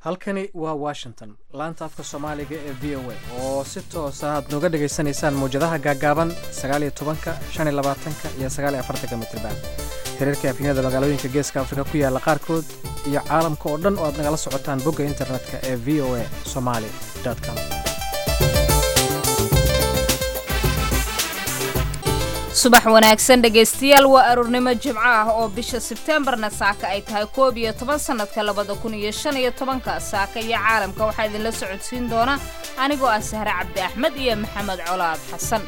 halkani waa washington laanta afka soomaaliga ee v o a oo si toosa aad nooga dhegaysanaysaan mawjadaha gaagaaban sagaaliyo tobanka shan iyo labaatanka iyo sagaaliyo afartanka mitriban xiriirka afyinada magaalooyinka geeska afrika ku yaala qaarkood iyo caalamka oo dhan oo aad nagala socotaan bogga internetka ee v o a somaali com subax wanaagsan dhegaystayaal waa aroornimo jimco ah oo bisha sebteembarna saaka ay tahay koob iyo toban sannadka labada kun iyo shan iyo tobanka saaka iyo caalamka waxaa idinla socodsiin doona anigoo ah sahre cabdi axmed iyo maxamed colaad xasan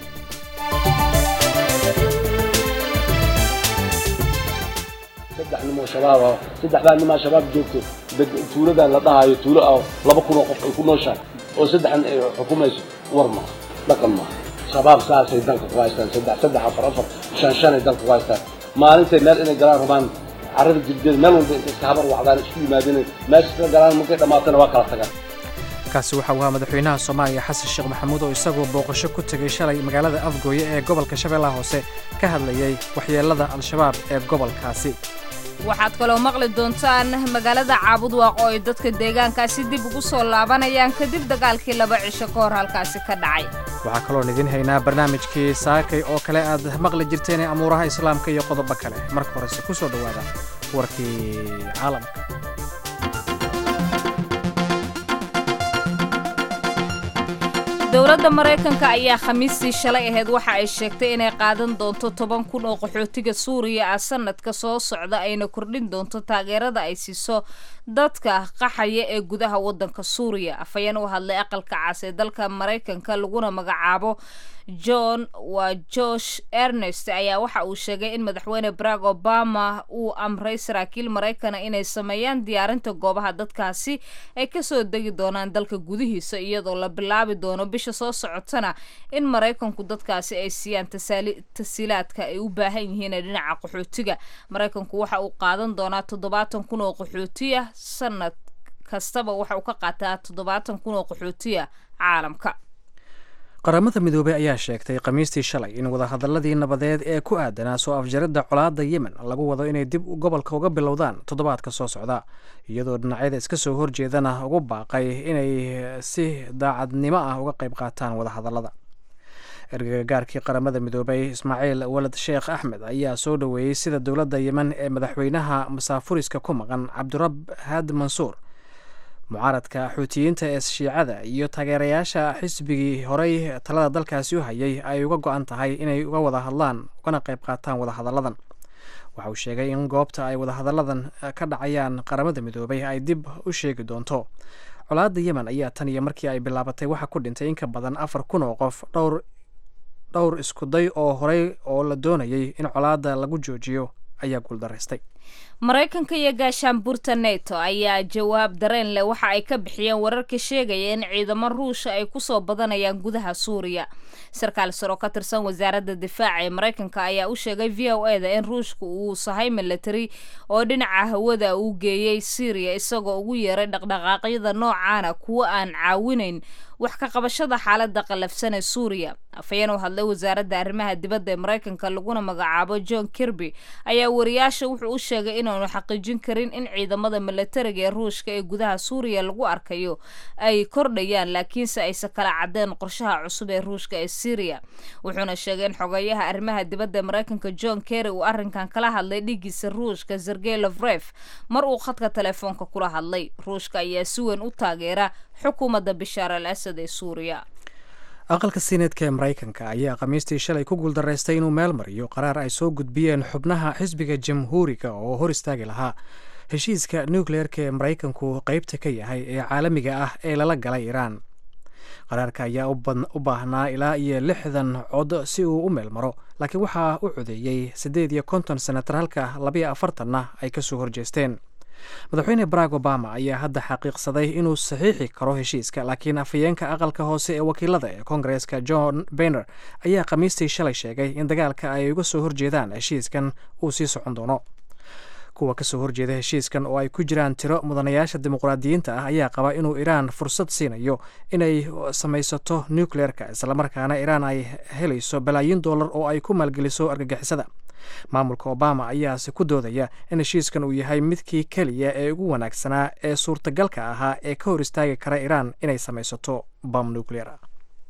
saddex nimoo shabaab ah saddexdaa nimaa shabaab joogto tuulada la dhahayo tuulo ah laba kunoo qof ay ku nooshahay oo saddexan ay xukumayso war maaha dhaqan maaha shabaab saasay dalka ku haystaan saddex saddex afar afar shan shanay dalka ku haystaan maalintay meel inay galaan rabaan carrada jirdeed meel walba intay iska habar wacdaan isku yimaadeen meesha isla galaan markay dhammaatana waa kala tagaan kaasi waxa uu ahaa madaxweynaha soomaaliya xasan sheekh maxamuud oo isagoo booqasho ku tegay shalay magaalada afgooye ee gobolka shabeellaha hoose ka hadlayay waxyeelada al-shabaab ee gobolkaasi waxaad kaloo maqli doontaan magaalada caabudwaaq oo ay dadka deegaankaasi dib ugu soo laabanayaan kadib dagaalkii laba cisho ka hor halkaasi ka dhacay waxaa kaloon idiin haynaa barnaamijkii saakay oo kale aad maqli jirteen ee amuuraha islaamka iyo qodobo kale marka horese ku soo dhowaada warkii caalamka dowladda maraykanka ayaa khamiistii shalay ahayd waxa ay sheegtay inay qaadan doonto toban kun oo qaxootiga suuriya ah sanadka soo socda ayna kordhin doonto taageerada ay siiso dadka qaxaya ee gudaha waddanka suuriya afhayeen u hadlay aqalka cas ee dalka maraykanka laguna magacaabo john waa josh ernest ayaa waxa uu sheegay in madaxweyne barack obama uu amray saraakiil maraykana inay sameeyaan diyaarinta goobaha dadkaasi ay kasoo degi doonaan dalka gudihiisa iyadoo la bilaabi doono bisha soo socotana in maraykanku dadkaasi ay siiyaan tasiilaadka ay u baahan yihiin ee dhinaca qaxootiga maraykanku waxa uu qaadan doonaa toddobaatan kun oo qaxootiya sanad kastaba waxa uu ka qaataa toddobaatan kun oo qaxootiya caalamka qaramada midoobey ayaa sheegtay khamiistii shalay in wadahadaladii nabadeed ee ku aadanaa soo afjaridda colaadda yemen lagu wado inay dib gobolka uga bilowdaan toddobaadka soo socda iyadoo dhinacyada iska soo horjeedana ugu baaqay inay si daacadnimo ah uga qayb qaataan wadahadallada ergagaarkii qaramada midoobey ismaaciil walad sheekh axmed ayaa soo dhoweeyey sida dowladda yemen ee madaxweynaha masaafuriska ku maqan cabdirab had mansuur mucaaradka xuutiyiinta ee shiicada iyo taageerayaasha xisbigii horey talada dalkaasi u hayay ay uga go-an tahay inay uga wada hadlaan ugana qayb qaataan wadahadalladan waxa uu sheegay in goobta ay wadahadalladan ka dhacayaan qaramada midoobay ay dib u sheegi doonto colaadda yemen ayaa tan iyo markii ay bilaabatay waxaa ku dhintay in ka badan afar kun oo qof dhowr dhowr iskuday oo horey oo la doonayay in colaadda lagu joojiyo ayaa guuldaraystay maraykanka iyo gaashaanbuurta neto ayaa jawaab dareen leh waxa ay ka bixiyeen wararka sheegaya in ciidamo ruusha ay kusoo badanayaan gudaha suuriya sarkaal saro ka tirsan wasaaradda difaaca ee maraykanka ayaa u sheegay v o e da in ruushka uu sahay military oo dhinaca hawada uu geeyey syriya isagoo ugu yeeray dhaqdhaqaaqyada noocaana kuwo aan caawinayn wax ka qabashada xaalada qallafsan ee suuriya afhayeen u hadlay wasaaradda arrimaha dibadda ee maraykanka laguna magacaabo john kirby ayaa wariyaasha wuxuu u sheegay inaanu xaqiijin karin in ciidamada milatariga ee ruushka ee gudaha suuriya lagu arkayo ay kordhayaan laakiinse aysan kala cadeen qorshaha cusub ee ruushka ee syriya wuxuuna sheegay in xogeeyaha arrimaha dibadda ee maraykanka john kerry uu arrinkan kala hadlay dhigiisa ruushka sergey lovref mar uu khadka telefoonka kula hadlay ruushka ayaa si weyn u taageera xukuumadda bishaar al asad ee suuriya aqalka siineedka ee maraykanka ayaa khamiistii shalay ku guuldaraystay inuu meel mariyo qaraar ay soo gudbiyeen xubnaha xisbiga jamhuuriga oo hor istaagi lahaa heshiiska nukleerka ee maraykanku qeybta ka yahay ee caalamiga ah ee lala galay iiraan qaraarka ayaa u baahnaa ilaa iyo lixdan cod si uu u meel maro laakiin waxaa u codeeyey siddeed iyo konton senatar halka labayo afartanna ay kasoo horjeesteen madaxweyne barack obama ayaa hadda xaqiiqsaday inuu saxiixi karo heshiiska laakiin afhayeenka aqalka hoose ee wakiilada ee kongareska john bayner ayaa khamiistii shalay sheegay in dagaalka ay uga soo horjeedaan heshiiskan uu sii socon doono kuwa kasoo horjeeda heshiiskan oo ay ku jiraan tiro mudanayaasha dimuqraadiyiinta ah ayaa qaba inuu iiraan fursad siinayo inay samaysato nucleerka islamarkaana iiraan ay helayso balaayin dollar oo ay ku maalgeliso argagixisada maamulka obama ayaase ku doodaya in heshiiskan uu yahay midkii keliya ee ugu wanaagsanaa ee suurtagalka ahaa ee ka hor istaagi kara iiraan inay samaysato bam nuclear ah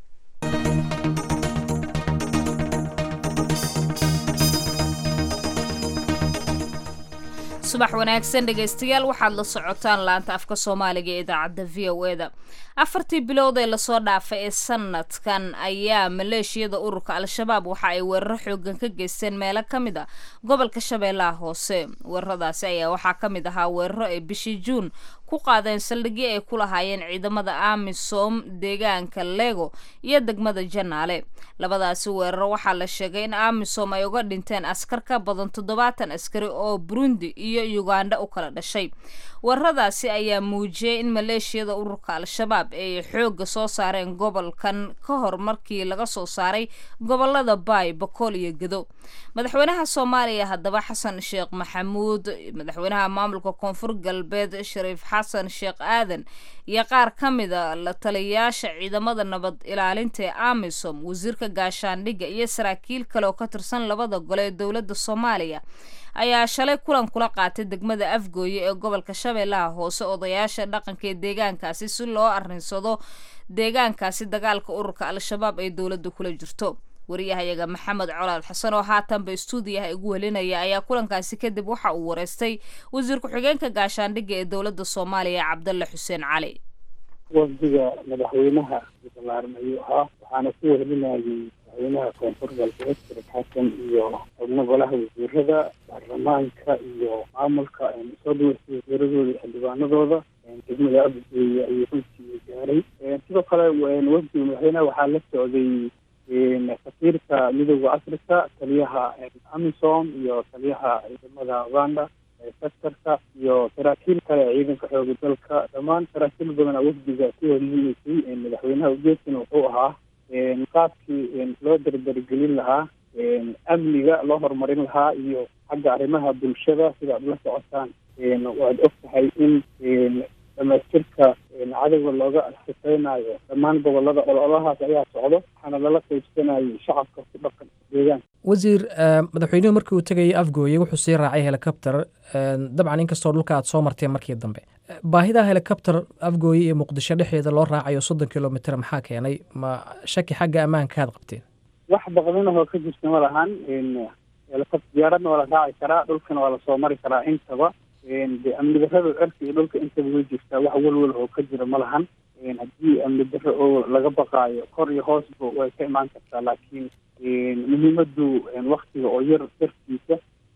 subax wanaagsan dhegaystayaal waxaad la socotaan laanta afka soomaaliga ee idaacadda v o eda afartii bilood ee lasoo dhaafay ee sanadkan ayaa maleeshiyada ururka al-shabaab waxa ay weeraro xoogan ka geysteen meelo ka mid a gobolka shabeellaha hoose weeraradaasi ayaa waxaa ka mid ahaa weeraro ay bishii juun ku qaadeen saldhigyo ay ku lahaayeen ciidamada amisom deegaanka lego iyo degmada janaale labadaasi weeraro waxaa la sheegay in amisom ay uga dhinteen askar ka badan toddobaatan askari oo burundi iyo uganda u kala dhashay weeraradaasi ayaa muujiyey in maleeshiyada ururka al-shabaab ay xoogga soo saareen gobolkan ka hor markii laga soo saaray gobolada baay bakool iyo gedo madaxweynaha soomaaliya haddaba xasan sheekh maxamuud madaxweynaha maamulka koonfur galbeed shariif xasan sheekh aadan iyo qaar ka mida la taliyayaasha ciidamada nabad ilaalinta ee amisom wasiirka gaashaandhigga iyo saraakiil kale oo ka tirsan labada gole ee dowladda soomaaliya ayaa shalay kulan kula qaatay degmada afgooye ee gobolka shabeellaha hoose odayaasha dhaqanka ee deegaankaasi si loo arrinsado deegaankaasi dagaalka ururka al-shabaab ay dowladda kula jirto wariyahayaga maxamed colaad xasan oo haatanba stuudiyaha igu welinaya ayaa kulankaasi kadib waxa uu wareystay wasiir ku-xigeenka gaashaandhigga ee dowladda soomaaliya cabdalle xuseen cali wafdiga madaxweynaha balaaran ayuu ahaa waxaana ku wehelinayay madaxweynaha koonfur galbeed shariif xasan iyo xubno golaha wasiirada baarlamaanka iyo maamulka soo dhaweystay wasiiradooda iyo xildhibaanadooda degmada abgeeya ayuu runtii gaaray sidoo kale wafdiga madaxweynaha waxaa la socday safiirka midooda africa taliyaha amisom iyo taliyaha ciidamada uganda sectorka iyo saraakiil kale ciidanka xooga dalka dhammaan saraakiil badana wafdiga ku helineysay madaxweynaha ujeedkana wuxuu ahaa qaabkii loo dardaragelin lahaa amniga loo horumarin lahaa iyo xagga arrimaha bulshada sida ad la socotaan waad og tahay in dhamaystirka cadowga looga sifeynayo dhammaan gobolada ololahaas ayaa socdo waxaana lala qaybsanayay shacabka ku dhaqan deegaanka wasiir madaxweynuhu markii uu tegayay afgooye wuxuu sii raacay helicopter dabcan inkastoo dhulka aad soo marteen markii dambe baahida helicopter afgooye iyo muqdisho dhexeeda loo raacayo soddon kilomitr maxaa keenay ma shaki xagga ammaanka aad qabteen wax baqdinahoo ka jirta ma lahan diyaaradna waa la raaci karaa dhulkana waa lasoo mari karaa intaba de amni darrada cirka iyo dhulka intaba way jirtaa wax walwal oo ka jira ma lahan haddii amni darro oo laga baqaayo kor iyo hoosba way ka imaan kartaa laakiin muhiimadu waktiga oo yar dartiisa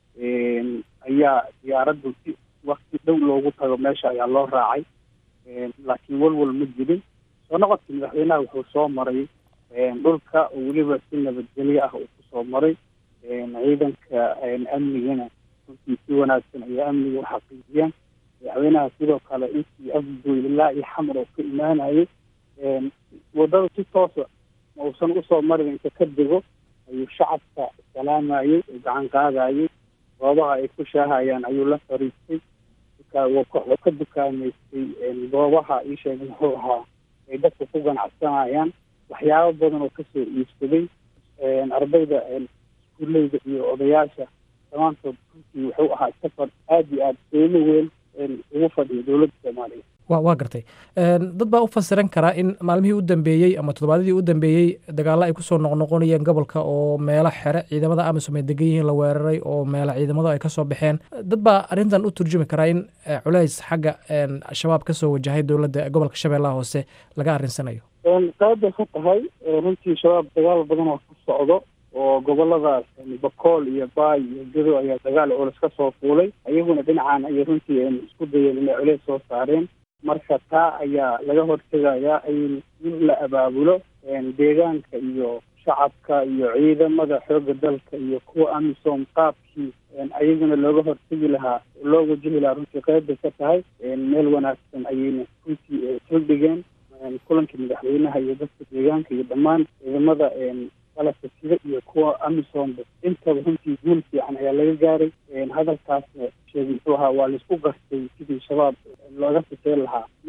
ayaa diyaaraddu si wakti dhow loogu tago meesha ayaa loo raacay laakiin walwal ma jirin soo noqodkii madaxweynaha wuxuu soo maray dhulka oo weliba si nabadgelyo ah uu kusoo maray ciidanka amnigana runtii si wanaagsan ayaa amniga u xaqiijiyaan madaxweynaha sidoo kale intii afgoy ilaa iyo xamar oo ka imaanayay wadada si toosa ma uusan usoo marin inta ka dego ayuu shacabka salaamayey oo gacan qaadayay goobaha ay ku shaahayaan ayuu la fariistay wuu ka dukaamaystay goobaha ii sheegay muxuu ahaa ay dadka ku ganacsanayaan waxyaabo badan oo kasoo iibsaday ardayda iskuuleyda iyo odayaasha dhammaantood runtii wuxuu ahaa safar aada iyo aada qiimo weyn ugu fadhiya dowladda soomaaliya wa waa gartay dad baa u fasiran karaa in maalmihii u dambeeyey ama toddobaadyadii u dambeeyey dagaalla ay kusoo noqnoqonayeen gobolka oo meelo xere ciidamada amisom ay degan yihiin la weeraray oo meelo ciidamadu ay kasoo baxeen dad baa arrintan u turjumi karaa in culays xagga al-shabaab kasoo wajahay dowladda gobolka shabeellaha hoose laga arrinsanayo sababay ka tahay runtii shabaab dagaal badan oo ku socdo oo goboladaas bakool iyo baay iyo gedo ayaa dagaal culus ka soo fuulay iyaguna dhinacan ayay runtii isku dayeen inay culeys soo saareen marka taa ayaa laga hortegayaa in la abaabulo deegaanka iyo shacabka iyo ciidamada xoogga dalka iyo kuwa amisom qaabkii ayaguna looga hortegi lahaa loo wajihi lahaa runtii qeybbay ka tahay meel wanaagsan ayayna runtii sildhigeen kulankii madaxweynaha iyo dadka deegaanka iyo dhammaan ciidamada qalabka sida iyo kuwa amisomba intaba runtii guul fiican ayaa laga gaaray hadalkaasna sheegay muxuu ahaa waa laisku gartay sidii shabaab looga sifeyn lahaa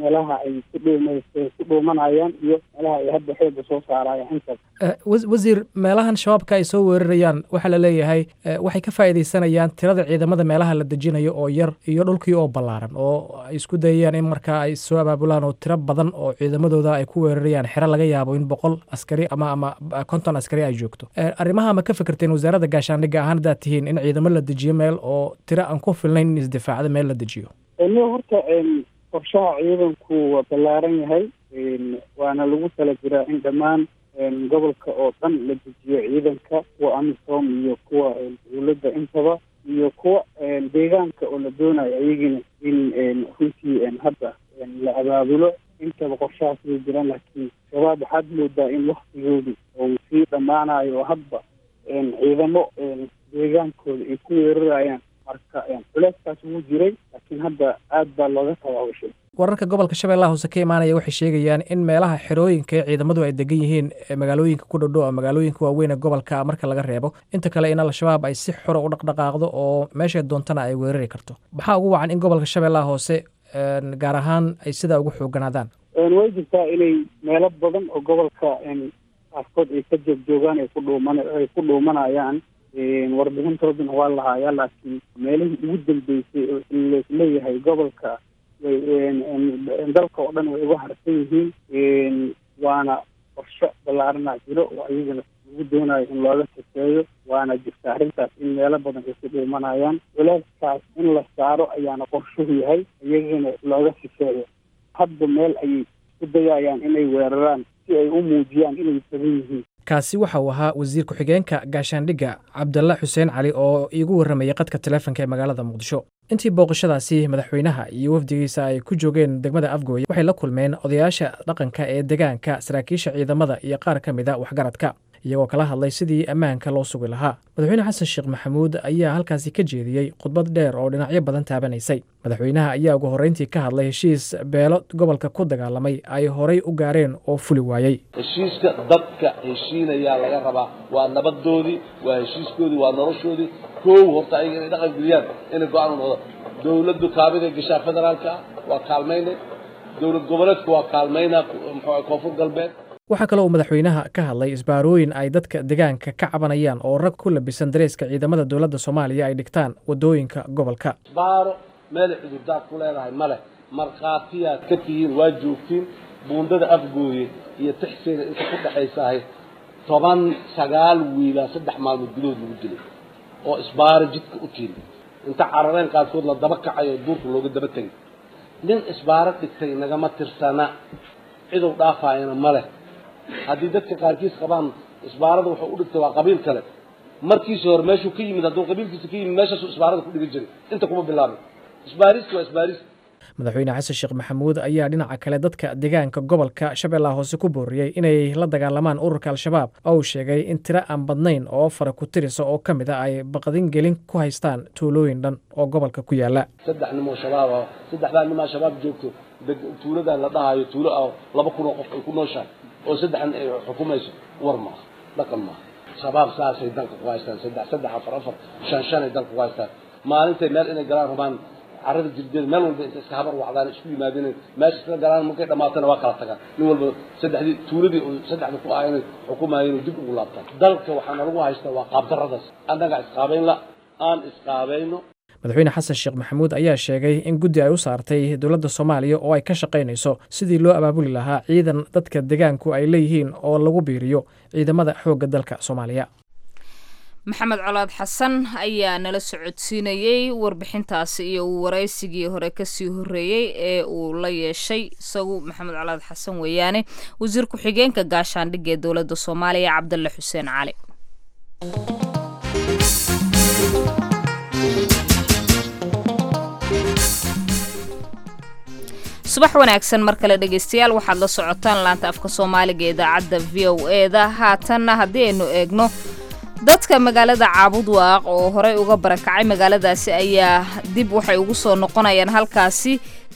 meelaha ay ku dhuum ku dhuumanayaan iyo meelaha ay hadda xooga soo saarayaan intaas wasiir meelahan shabaabka ay soo weerarayaan waxaa la leeyahay waxay ka faa'iidaysanayaan tirada ciidamada meelaha la dejinayo oo yar iyo dhulkii oo ballaaran oo ay isku dayayaan in markaa ay soo abaabulaan oo tiro badan oo ciidamadooda ay ku weerarayaan xero laga yaabo in boqol askari ama ama konton askari ay joogto arrimaha ma ka fikirteen wasaaradda gaashaandhigga ahaan haddaad tihiin in ciidamo la dejiyo meel oo tiro aan ku filnayn in isdifaacda meel la dejiyo niyo horta qorshaha ciidanku waa ballaaran yahay waana lagu tala jiraa in dhammaan gobolka oo dhan la dejiyo ciidanka kuwa amisom iyo kuwa dowladda intaba iyo kuwa deegaanka oo la doonayo ayagina in runtii hadda la abaabulo intaba qorshahaas way jiraan laakiin shabaab waxaad moodaa in waktigoodu uu sii dhammaanayo oo hadba ciidamo deegaankooda ay ku weerarayaan marka culeyskaas wuu jiray laakiin hadda aad baa looga tawaabashay wararka gobolka shabeellaha hoose ka imaanaya waxay sheegayaan in meelaha xerooyinka ee ciidamadu ay degan yihiin magaalooyinka ku dhodhow magaalooyinka waaweyn ee gobolka marka laga reebo inta kale in al-shabaab ay si xora u dhaqdhaqaaqdo oo meeshay doontana ay weerari karto maxaa ugu wacan in gobolka shabeellaha hoose gaar ahaan ay sidaa ugu xooganaadaan way jirtaa inay meelo badan oo gobolka qaarkood ay ka joogjoogaan ay ku dhuuman ay ku dhuumanayaan warbixintooduna waa lahayaa laakiin meelihii ugu dambeysay oo leeyahay gobolka dalka oo dhan way uga harsan yihiin waana qorsho ballaarana jiro oo ayagana lagu doonayo in looga sifeeyo waana jirta arrintaas in meelo badan ay ku dhuumanayaan culeyskaas in la saaro ayaana qorshuhu yahay iyagana looga sifeeyo hadba meel ayay isku dayayaan inay weeraraan si ay u muujiyaan inay badan yihiin kaasi waxa uu ahaa wasiir ku-xigeenka gaashaandhigga cabdalla xuseen cali oo iigu warramayay qadka taleefonka ee magaalada muqdisho intii booqashadaasi madaxweynaha iyo wafdigiisa ay ku joogeen degmada afgooye waxay la kulmeen odayaasha dhaqanka ee degaanka saraakiisha ciidamada iyo qaar ka mid a waxgaradka iyagoo kala hadlay sidii ammaanka loo sugi lahaa madaxweyne xasan sheekh maxamuud ayaa halkaasi ka jeediyey khudbad dheer oo dhinacyo badan taabanaysay madaxweynaha ayaa ugu horreyntii ka hadlay heshiis beelo gobolka ku dagaalamay ay horay u gaareen oo fuli waayey heshiiska dadka heshiinayaa laga rabaa waa nabadoodii waa heshiiskoodii waa noloshoodii koow horta ayaga inay dhaqan geliyaan inay go-aan u noqdo dowladdu kaabida gashaa federaalka ah waa kaalmaynay dowlad goboleedku waa kaalmaynaa muxuu koonfur galbeed waxaa kaloo uu madaxweynaha ka hadlay isbaarooyin ay dadka degaanka ka cabanayaan oo rag ku labisan dareeska ciidamada dowladda soomaaliya ay dhigtaan waddooyinka gobolka isbaaro meelay cudurdaar ku leedahay male markhaatiyaad ka tihiin waa joogtiin buundada afgooye iyo tixseena inta ku dhexaysahay toban sagaal wiilaa saddex maalmood gudahood lagu dilay oo isbaaro jidka u tiili inta carareen qaarkood la daba kacayo duurka looga daba tegay nin isbaaro dhigtay nagama tirsana cidow dhaafaayana ma leh haddii dadka qaarkiis qabaan isbaarada wuxuu u dhigtay waa qabiil kale markiisa hore meeshuu ka yimid hadduu qabiilkiisa ka yimid meeshaasuu isbaarada ku dhigan jiray inta kuma bilaabay isbaaristi waa isbaaristi madaxweyne xasan sheekh maxamuud ayaa dhinaca kale dadka deegaanka gobolka shabeellaha hoose ku booriyey inay la dagaalamaan ururka al-shabaab oo uu sheegay in tiro aan badnayn oo fara ku tirisa oo ka mid a ay baqdin gelin ku haystaan tuulooyin dhan oo gobolka ku yaala saddex nimoo shabaab ah saddexdaa nimaa shabaab joogto tuuladan la dhahayo tuulo ah laba kun oo qof ay ku nooshahay oo saddexan ay xukumayso war maaha dhaqan maaha shabaab saasay dalka ku haystaan saddex saddex afar afar shan shan ay dalka ku haystaan maalintay meel inay galaan rabaan carrada jirdeed meel walba inta iska habar wacdaan isku yimaadeen meesha iska galaan markay dhamaatana waa kala tagaan nin walba saddexdii tuuladii saddexda ku ahayn xukumayeen dib ugu laabtaan dalka waxaana lagu haystaa waa qaabdarradaas annaga isqaabayn la aan isqaabayno madaxweyne xasan sheekh maxamuud ayaa sheegay in guddi ay u saartay dowladda soomaaliya oo ay ka shaqaynayso sidii loo abaabuli lahaa ciidan dadka degaanku ay leeyihiin oo lagu biiriyo ciidamada xoogga dalka soomaaliya maxamed colaad xasan ayaa nala socodsiinayey warbixintaasi iyo uu waraysigii hore kasii horeeyey ee uu la yeeshay isagu maxamed colaad xasan weeyaane wasiir ku-xigeenka gaashaandhigga ee dowladda soomaaliya cabdalle xuseen cali subax wanaagsan mar kale dhegaystayaal waxaad la socotaan laanta afka soomaaliga idaacadda v o e da haatanna haddii aynu eegno dadka magaalada caabud waaq oo horey uga barakacay magaaladaasi ayaa dib waxay ugu soo noqonayaan halkaasi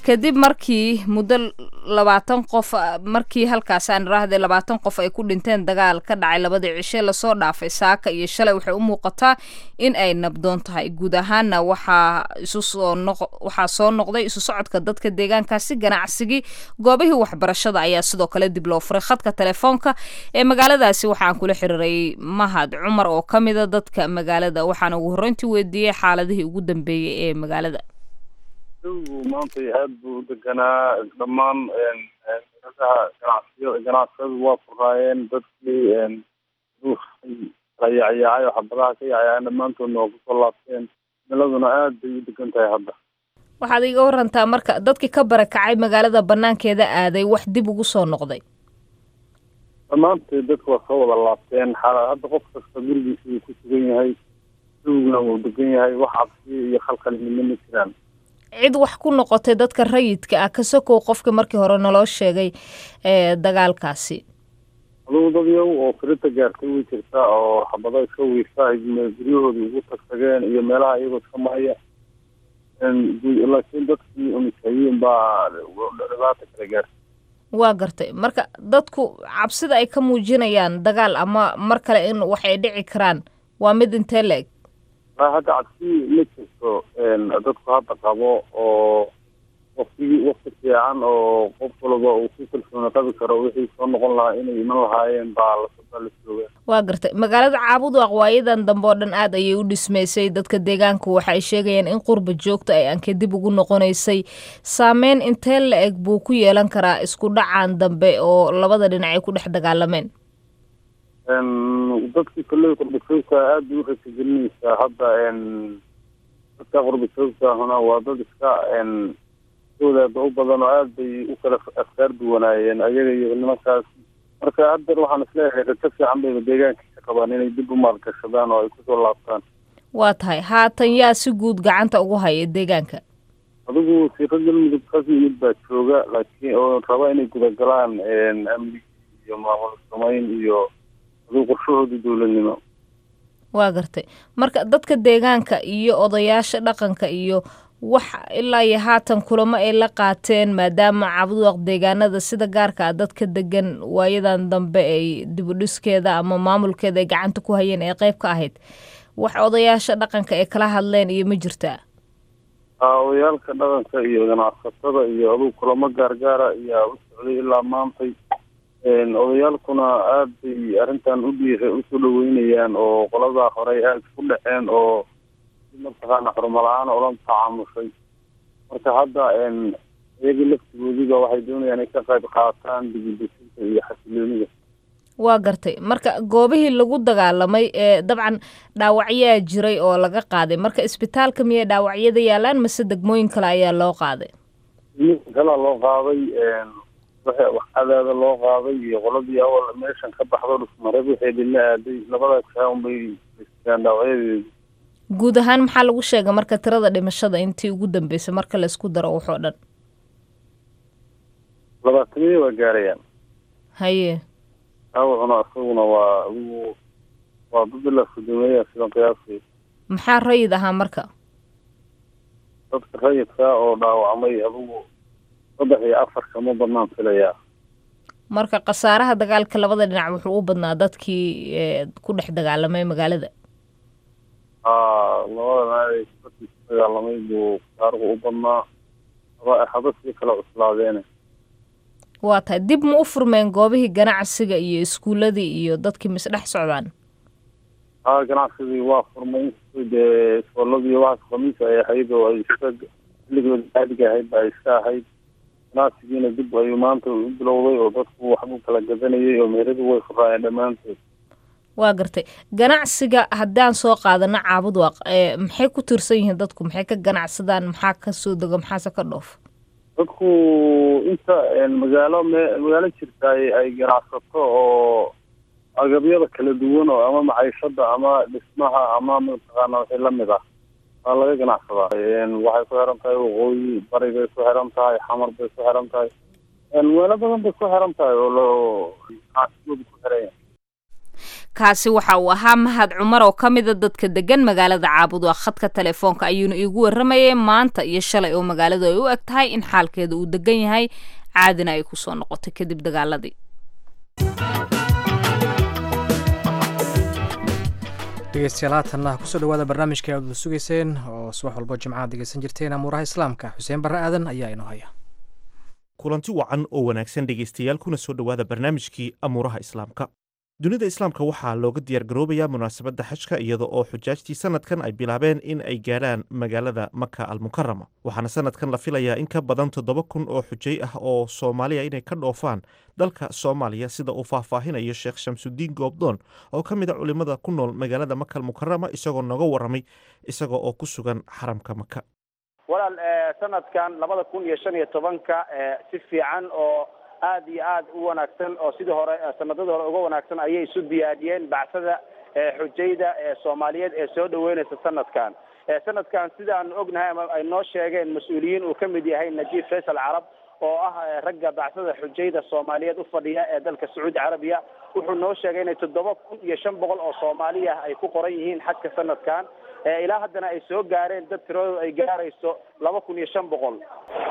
kadib markii muddo labaatan qof markii halkaas aan iraahday labaatan qof ay ku dhinteen dagaal ka dhacay labadii cishe lasoo dhaafay saaka iyo shalay waxay u muuqataa in ay nabdoon tahay guud ahaana waxaa isu soo noq waxaa soo noqday isu socodka dadka deegaankaasi ganacsigii goobihii waxbarashada ayaa sidoo kale dib loo furay khadka telefoonka ee magaaladaasi waxaan kula xiriiray mahad cumar oo ka mida dadka magaalada waxaana ugu horreyntii weydiiyey xaaladihii ugu dambeeyey ee magaalada jawigu maanta aad buu u deganaa dhammaan meelaha ganacsiyo ganacsiyadu waa furaayeen dadkii kala yaacyaacay oo xabadaha ka yaacyaaceen dhammaantoodna waa kusoo laabteen meeladuna aad bay u degan tahay hadda waxaad iga warantaa marka dadkii ka barakacay magaalada banaankeeda aaday wax dib ugu soo noqday dhammaanteed dadka waa soo wada laabteen xaala hadda qof kasta gurigiisa uu ku sugan yahay jawiguna wuu degan yahay wax cabsi iyo khalkhal midna ma jiraan cid wax ku noqotay dadka rayidka ah ka sokow qofkii markii hore naloo sheegay ee dagaalkaasi adugu dad yow oo firita gaartay way jirtaa oo xabado iska wiisa ay guryahoodii ugu tagtageen iyo meelaha iyagoo iska maraya laakiin dadkii umisayiin baa dhibaata kala gaartay waa gartay marka dadku cabsida ay ka muujinayaan dagaal ama mar kale in wax ay dhici karaan waa mid intee la-eg hadda cabsi ma jirto dadku hadda qabo oo waktigii wakti fiican oo qof walba uu ku kalsooni qabi karo wixii soo noqon lahaa inay iman lahaayeen baa lasbaa la jooga waa gartay magaalada caabudu aqwaayadan dambe oo dhan aad ayay u dhismaysay dadka deegaanku waxa ay sheegayaan in qurba joogta ay anke dib ugu noqonaysay saameyn intee la eg buu ku yeelan karaa isku dhacan dambe oo labada dhinac ay ku dhex dagaalameen dadkii kolley qurbajoogta aad bay u rajagelinaysaa hadda dadka qurbajoogtaahuna waa dad iska wadaada u badan oo aad bay u kala afkaar duwanaayeen ayaga iyo nimankaas marka haddeer waxaan isleeyahay rajo fiican bayba deegaankiisa qabaan inay dib u maalgashadaan oo ay kusoo laabtaan waa tahay haatan yaa si guud gacanta ugu haya deegaanka adigu siiro galmudug kas yimid baa jooga laakiin oo raba inay gudagalaan amnigi iyo maamul samayn iyo adigu qorshahoodii dowladnimo waa gartay marka dadka deegaanka iyo odayaasha dhaqanka iyo wax ilaa iyo haatan kulamo ay la qaateen maadaama cabduaq deegaanada sida gaarka ah dadka degan waayadan dambe ay dibudhiskeeda ama maamulkeeda ay gacanta ku hayeen ee qeyb ka ahayd wax odayaasha dhaqanka ay kala hadleen iyo ma jirtaa odayaalka dhaqanka iyo ganacsatada iyo adugu kulamo gaargaara ayaa u socday ilaa maantay odayaalkuna aad bay arrintan u dhiira usoo dhaweynayaan oo qoladaa horey aad isku dhaceen oo mataqaana xurmo la-aan ola tacaamushay marka hadda iyaga laftigoodiba waxay doonayaan inay ka qayb qaataan digidesinta iyo xasiloonida waa gartay marka goobihii lagu dagaalamay ee dabcan dhaawacyaa jiray oo laga qaaday marka isbitaalka miyay dhaawacyada yaalaan mase degmooyin kale ayaa loo qaaday kalaa loo qaaday waxcadaada loo qaaday iyo qoladii awal meeshan ka baxdo dhusmareeb waxay dhila aaday labadaas kaan bay aan dhaawacyadeedi guud ahaan maxaa lagu sheegay marka tirada dhimashada intii ugu dambeysay marka laysku daro waxoo dhan labaatamiya waa gaarayaan haye dhaawacuna isaguna waa adigu waa dad ilaa sodomeeya sidan qiyaasay maxaa rayid ahaa marka dadka rayidka oo dhaawacmay adigu saddex iyo afar kama badnaan filayaa marka khasaaraha dagaalka labada dhinac wuxuu u badnaa dadkii ku dhex dagaalamay magaalada labada dadkii ku dagaalamay buu khasaarahu u badnaa haba sii kala cuslaadeene waa tahay dib ma u furmeen goobihii ganacsiga iyo iskuuladii iyo dadkii misdhex socdaan haa ganacsigii waa furmay inkastoo dee iskooladii waxaas khamiis ay ahayd oo ay iska xilligooda caadiga ahayd ba ay iska ahayd ganacsigiina dib ayuu maanta u bilowday oo dadku waxbuu kala gadanayay oo meheradu way furaayeen dhammaantood waa gartay ganacsiga haddaan soo qaadano caabudwaq maxay ku tiirsan yihiin dadku maxay ka ganacsadaan maxaa ka soo dego maxaase ka dhoof dadku inta magaalo me magaalo jirta ay ganacsato oo agabyada kala duwan oo ama maciishada ama dhismaha ama mataqaana wixii lamid ah waa laga ganacsadaa waxay ku xiran tahay waqooyi bari bay ku xiran tahay xamar bay ku xiran tahay meelo badan bay ku xiran tahay oo loo ganacsigooda ku xiran yahay kaasi waxa uu ahaa mahad cumar oo ka mida dadka degan magaalada caabudwa khadka telefoonka ayuuna iigu waramayay maanta iyo shalay oo magaaladu ay u eg tahay in xaalkeeda uu degan yahay caadina ay kusoo noqotay kadib dagaaladii dhegeystayaal haatanna kusoo dhawaada barnaamijka aad wada sugayseen oo subax walbo jimcaad dhegeysan jirteen amuuraha islaamka xuseen barre aadan ayaa inoo haya kulanti wacan oo wanaagsan dhegaystayaal kuna soo dhowaada barnaamijkii amuuraha islaamka dunida islaamka waxaa looga diyaargaroobayaa munaasabadda xajka iyada oo xujaajtii sanadkan ay bilaabeen in ay gaadhaan magaalada maka almukarama waxaana sanadkan la filayaa in ka badan toddoba kun oo xujay ah oo soomaaliya inay ka dhoofaan dalka soomaaliya sida uu faahfaahinayo sheekh shamsudiin goobdoon oo ka mid a culimmada ku nool magaalada maka almukarama isagoo nooga warramay isaga oo ku sugan xaramka maka walaal sanadkan labada kun iyo shan iyo tobanka si fiican oo aad iyo aad u wanaagsan oo sidii hore sanadadii hore uga wanaagsan ayay isu diyaariyeen bacsada xujayda soomaaliyeed ee soo dhaweynaysa sanadkan sanadkan sidaan ognahay ama ay noo sheegeen mas-uuliyiin uu ka mid yahay najiib faysal carab oo ah ragga bacsada xujayda soomaaliyeed u fadhiya ee dalka sacuudi carabiya wuxuu noo sheegay inay toddoba kun iyo shan boqol oo soomaali ah ay ku qoran yihiin xajka sanadkan ilaa haddana ay soo gaareen dad tiradooda ay gaarayso laba kun iyo shan boqol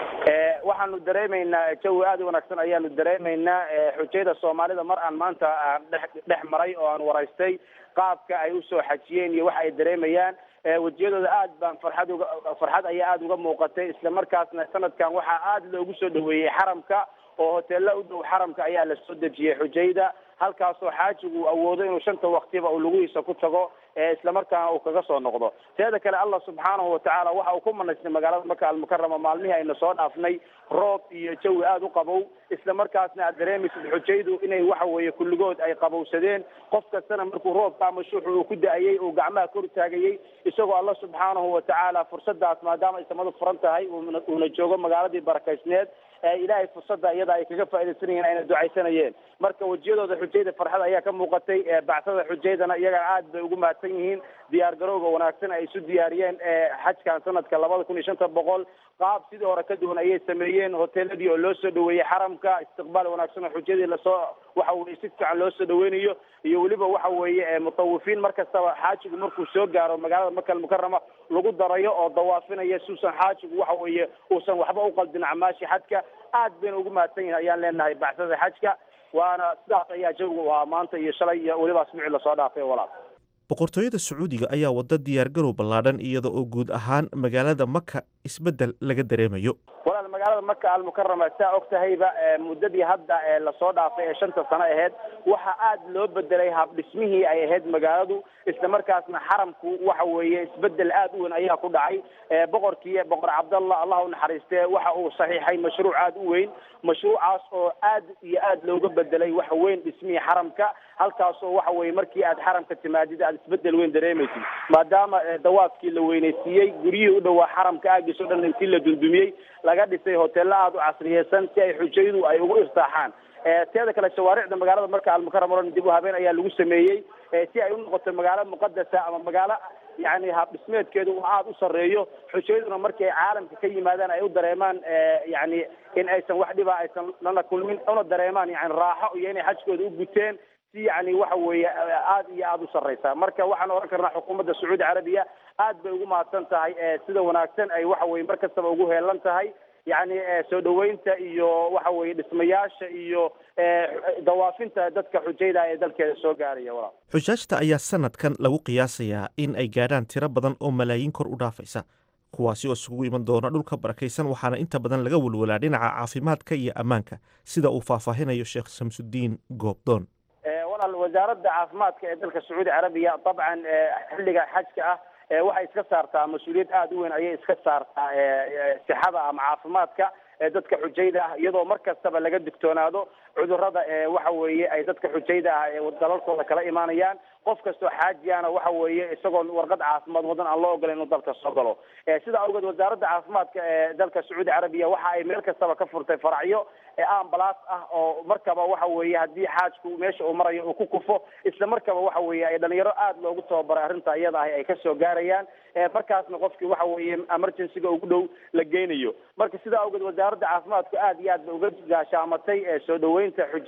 waxaanu dareemaynaa jawi aad u wanaagsan ayaanu dareemaynaa xujayda soomaalida mar aan maanta aan dhex dhex maray oo aan waraystay qaabka ay usoo xajiyeen iyo waxa ay dareemayaan wejiyadooda aad baan farxad uga farxad ayaa aada uga muuqatay isla markaasna sanadkan waxaa aada loogu soo dhaweeyey xaramka oo hoteella u dhow xaramka ayaa la soo dejiyey xujayda halkaasoo xaajigu uu awoodo inuu shanta waktiba uu lugihiisa ku tago islamarkaana uu kaga soo noqdo teeda kale allah subxaanahu watacaala waxa uu ku manaystay magaalada maka almukarama maalmihii aynu soo dhaafnay roob iyo jawi aada u qabow isla markaasna aad dareemaysid xujaydu inay waxa weeye kulligood ay qabowsadeen qof kastana markuu roobka ama shuuxu uu ku da-ayey uu gacmaha kor taagayey isagoo allah subxaanahu watacaala fursadaas maadaama ay samadu furan tahay uuna joogo magaaladii barakaysneed ilaahay fursada iyada ay kaga faaidaysanayeen ayna ducaysanayeen marka wejiyadooda xujayda farxad ayaa ka muuqatay bacsada xujaydana iyagana aad bay ugu mahadsan yihiin diyaar garowga wanaagsan ay isu diyaariyeen xajkan sanadka labada kun iyo shanta boqol qaab sidii hore ka duwan ayay sameeyeen hoteeladii oo loo soo dhaweeyey xaramka istiqbaal wanaagsan oo xujadii lasoo waxa weye si fiican loo soo dhaweynayo iyo weliba waxa weeye mutawifiin mar kastaba xaajigu markuu soo gaaro magaalada maka almukarama lagu darayo oo dawaafinaya suusan xaajigu waxa weeye uusan waxba u qaldin acmaashi xajka aad bayna ugu mahadsan yihin ayaan leenahay bacsada xajka waana sidaas ayaa jawigu ahaa maanta iyo shalay iyo weliba asbuucii lasoo dhaafay walaal boqortooyada sacuudiga ayaa wadda diyaargarow ballaadhan iyada oo guud ahaan magaalada maka isbeddel laga dareemayo walaal magaalada maka almukarama saa og tahayba muddadii hadda lasoo dhaafay ee shanta sano aheyd waxaa aad loo bedelay habdhismihii ay ahayd magaaladu isla markaasna xaramku waxa weeye isbedel aad u weyn ayaa ku dhacay boqorkii boqor cabdallah allah u naxariistee waxa uu saxiixay mashruuc aad u weyn mashruucaas oo aad iyo aad looga bedelay waxa weyn dhismihii xaramka halkaasoo waxa weye markii aad xaramka timaadid aad isbedel weyn dareemaysid maadaama dawaafkii la weynaysiiyey guryihii u dhowaa xaramka aagiis o dhan intii la dundumiyey laga dhisay hoteello aada u casriyeysan si ay xujaydu ay ugu irtaaxaan teeda kale shawaaricda magaalada marka almukarama o dhan dib u habeen ayaa lagu sameeyey si ay u noqoto magaalo muqadasa ama magaalo yani habdhismeedkeedu uu aada u sarreeyo xujayduna markii ay caalamka ka yimaadaan ay u dareemaan yani in aysan wax dhiba aysan lana kulmin una dareemaan yani raaxo iyo inay xajkooda u guteen si yani waxa weeye aada iyo aada u sarreysa marka waxaan oran karnaa xukuumadda sacuudi carabiya aad bay ugu mahadsan tahay sida wanaagsan ay waxa weye mar kastaba ugu heelan tahay yani soo dhaweynta iyo waxa weye dhismayaasha iyo dawaafinta dadka xujayda ee dalkeeda soo gaaraya walaal xujaajta ayaa sanadkan lagu qiyaasayaa in ay gaadhaan tiro badan oo malaayiin kor u dhaafaysa kuwaasi oo isugu iman doona dhulka barakaysan waxaana inta badan laga welwelaa dhinaca caafimaadka iyo ammaanka sida uu faahfaahinayo sheekh shamsudiin goobdoon walaal wasaaradda caafimaadka ee dalka sacuudi carabiya dabcan xilliga xajka ah waxay iska saartaa mas-uuliyad aada u weyn ayay iska saartaa sixada ama caafimaadka dadka xujayda ah iyadoo mar kastaba laga digtoonaado cudurrada waxa weeye ay dadka xujayda ah ee dalalkooda kala imaanayaan qof kastoo xaajiyana waxa weeye isagoon warqad caafimaad wadan aan loo ogolay inuu dalka soo galo sidaa awgeed wasaaradda caafimaadka ee dalka sacuudi carabiya waxa ay meel kastaba ka furtay faracyo ambalaas ah oo markaba waxa weeye haddii xaajku meesha uu marayo uu ku kufo isla markaba waxa weeye ay dhalinyaro aada loogu tababaray arrinta iyada ahi ay kasoo gaarayaan markaasna qofkii waxa weeye emergencyga ugu dhow la geynayo marka sidaa awgeed wasaaradda caafimaadku aad iyo aad bay uga gaashaamatay soo dhaweynta xujayda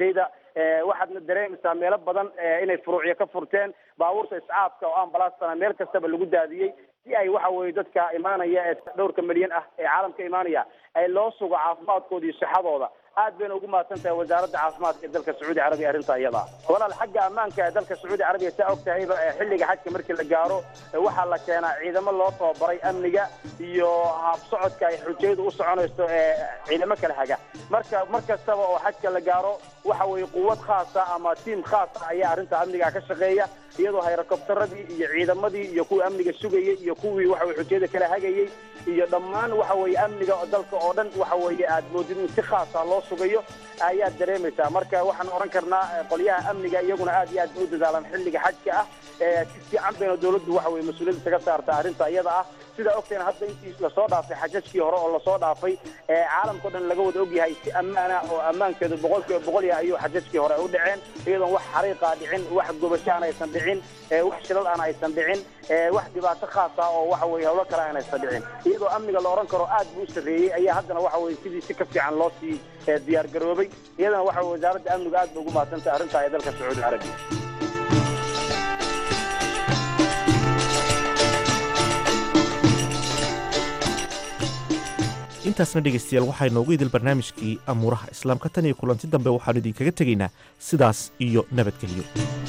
waxaadna dareemaysaa meelo badan inay furuucyo ka furteen baabuurta iscaafka oo ambalaastana meel kastaba lagu daadiyey si ay waxa weye dadka imaanaya ee dhowrka milyan ah ee caalamka imaanaya ay loo sugo caafimaadkooda iyo sixadooda aad bayna ugu mahadsan tahay wasaaradda caafimaadka ee dalka sacuudi carabiya arrinta iyada walaal xagga ammaanka ee dalka sacuudi carabiya saa og tahayba xilliga xajka markii la gaaro waxaa la keenaa ciidamo loo tababaray amniga iyo habsocodka ay xujayadu u soconayso ee ciidamo kala haga marka mar kastaba oo xajka la gaaro waxa weeye quwad khaasa ama tiim khaasa ayaa arrinta amniga ka shaqeeya iyadoo helikobtaradii iyo ciidamadii iyo kuwii amniga sugayay iyo kuwii waxa weye xujayada kala hagayay iyo dhammaan waxa weeye amniga dalka oo dhan waxa weeye aad moodid in si khaasa loo sugayo ayaad dareemaysaa marka waxaan oran karnaa qolyaha amniga iyaguna aad iyo aad bay u dadaalaan xilliga xajka ah si fiican bayna dawladdu waxa weye mas-uuliyadda kaga saarta arrinta iyada ah sidaa ogteen hadda intii lasoo dhaafay xajajkii hore oo lasoo dhaafay caalamkao dhan laga wada ogyahay si ammaana oo ammaankeedu boqol kiiba boqol yahay ayuu xajajkii hore u dhaceen iyadoon wax xariiqa dhicin wax gubashaan aysan dhicin wax shilal aan aysan dhicin wax dhibaato khaas ah oo waxa weye howlo kale aan aysan dhicin iyadoo amniga la oran karo aad buu u sarreeyey ayaa haddana waxa weye sidii si ka fiican loo sii diyaar garoobay iyadana waxa weye wasaaradda amniga aad ba ugu mahadsantahay arrintaa ee dalka sacuudi carabiya intaasna dhegaystayaal waxaa inoogu idil barnaamijkii amuuraha islaamka tan iyo kulanti dambe waxaanu idinkaga tegaynaa sidaas iyo nabadgelyo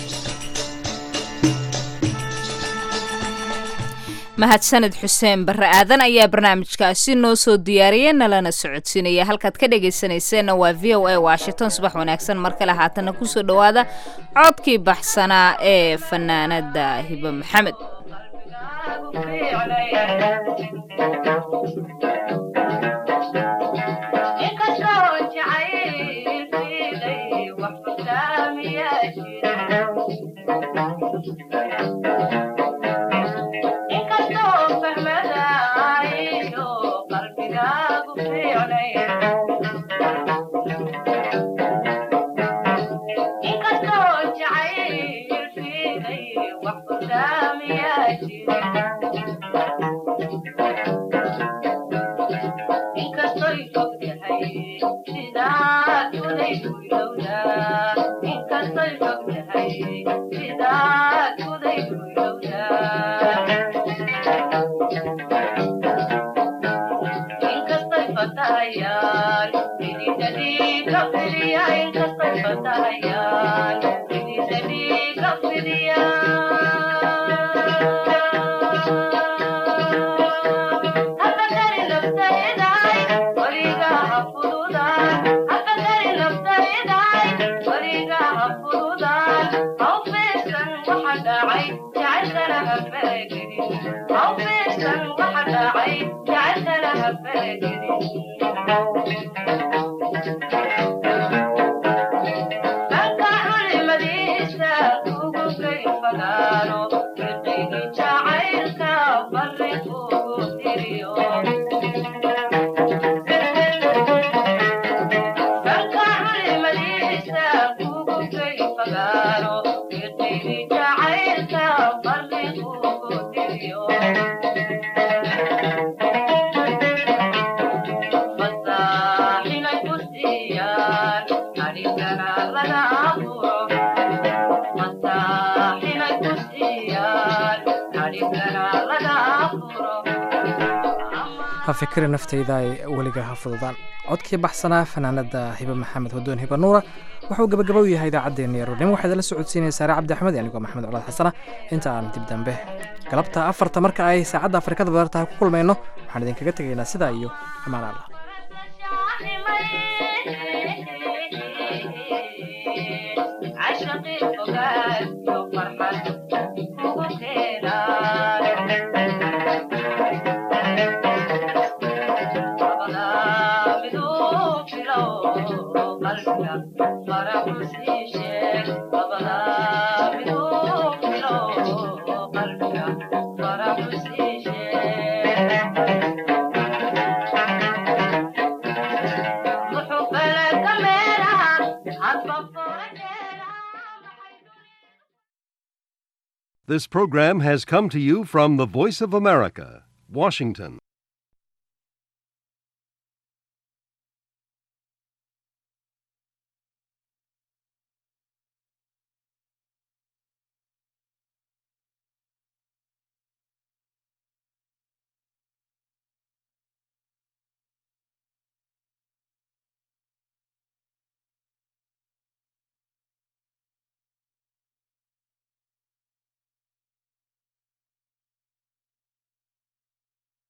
mahadsaned xuseen barre aadan ayaa barnaamijkaasi noo soo diyaariyey nalana socodsiinaya halkaad ka dhegaysanayseena waa v o a washington subax wanaagsan mar kale haatana kusoo dhowaada codkii baxsanaa ee fanaanada hibe maxamed ha fikri naftayda ay weliga ha fududaan codkii baxsanaa fanaanada hibe maxamed hodoon hibe nuura wuxuu gabagaba u yahay idaacaddeenna yaruurnimo waxaad la socodsiinaya saare cabdi axmed anigoo maxamed colaad xasana inta aan dib dambe galabta afarta marka ay saacadda afrikada badartaha ku kulmayno waxaan idinkaga tegaynaa sidaa iyo amaan allah This program has come to you from the Voice of America, Washington.